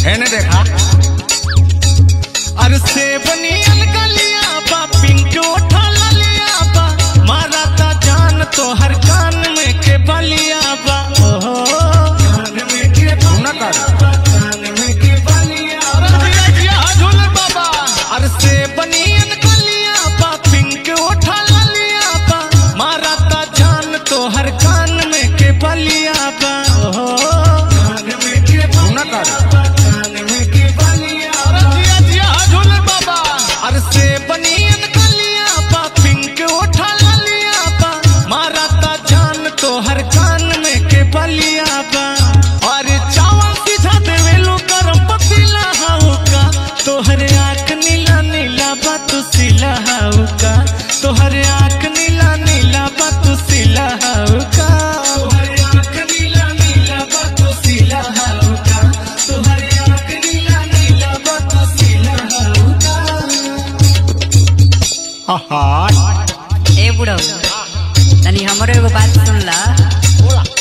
हेने देखा अरे से बनियन गलिया बा पिंक उठा ललिया बा मारा ता जान तो हर कान में के बलिया बा ओहो कान में के सुना कर कान में के बलिया बा अरे से बनियन गलिया बा पिंक उठा ललिया बा मारा ता जान तो हर कान में के बलिया बा ओहो कान में के सुना कर कान में के बलिया बा अरे से बनियन गलिया बा पिंक उठा ललिया बा मारा ता जान तो हर कान में के बलिया बा अरे चावल सीधा देवे लो गरम पतीला हाउ का तोहरे आंख नीला नीला बा तू सिला हाउ का तोहरे आंख नीला नीला बा तू सिला हाउ का तोहरे आंख नीला नीला बा तू सिला हाउ का तोहरे आंख नीला नीला बा तू सिला हाउ का आहा ए बुढ़ऊ तनी हमरो एगो बात सुन ला